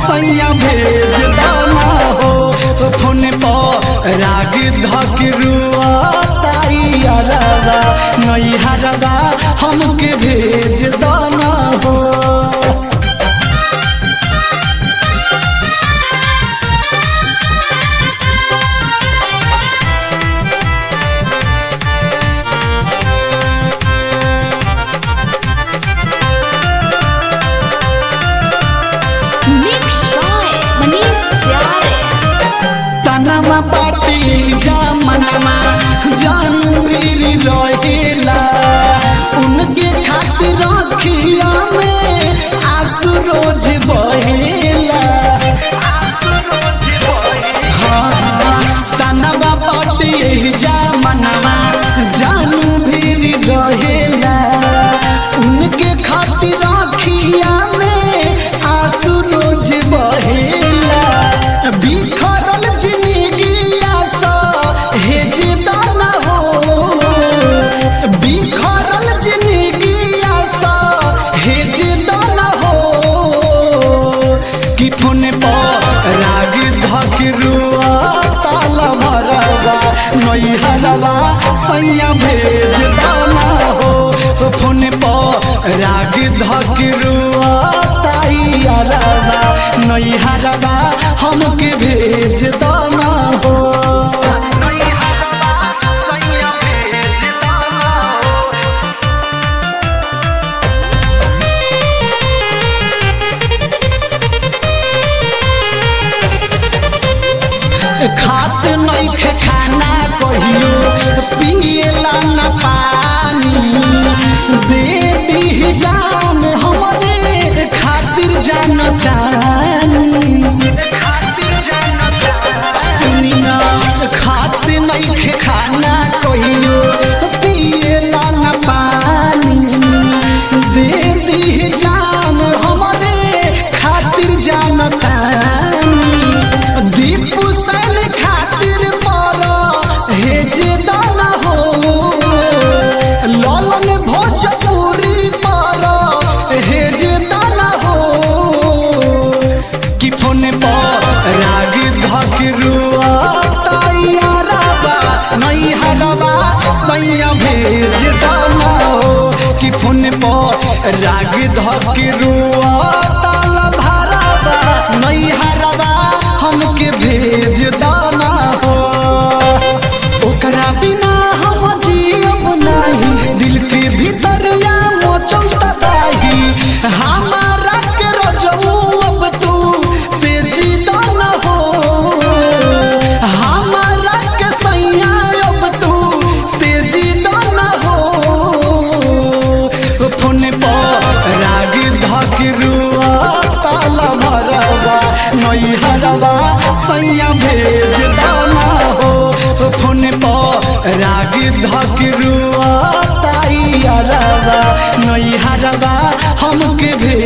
सैया भेज दाना हो फोन पर राग धक रुआ ताई अरबा नई हरबा हमके भेज दाना हो Mixed by Manish Pyare. तनमा पाटी जमनमा जान मेरी रहेला उनके खातिर रखिया में आंसू रोज बहेला हाँ, हाँ, तनमा पाटी जमनमा जान मेरी रहेला उनके खातिर रखिया में आंसू रोज बहेला बिखरल जिंदगिया सा हेज दाना हो बिखरल जिंदगिया सा हेज दाना हो कि फोन पर राग धक रुआ ताला भरवा नई हलवा सैया भेज दाना हो फोन पर राग धक रुआ ताई अरवा नई हरवा हमके भेज दाना हो खात नइखे खाना कहियो पिएला न पानी दे दी जान हमरे खातिर जान जानी मीना खात नइखे खाना कहियो पिएला न पानी दे दी जान हमरे खातिर जान तानी दीपू सन खातिर पर हेज दाना हो ललन भोजपुरी पर हेज दाना हो कि फोन पर राग धक रुआ तैयारबा नहीं हलवा सैया भेज दाना हो कि फोन पर राग धक रुआ ताला भरबा नहीं हरबा हमके भेज दाना हो ओकरा बिना हम जियब नाही दिल के भीतर या मोचम तबाही हमारा के रजऊ अब तू तेजी दाना हो हमारा के सैया अब तू तेजी दाना हो फोन पर राग धक रुआ ताला भरवा नई हरवा सैया भेज दाना हो फोन पर राग धक रुआ ताई अरवा नई हरवा हमके भेज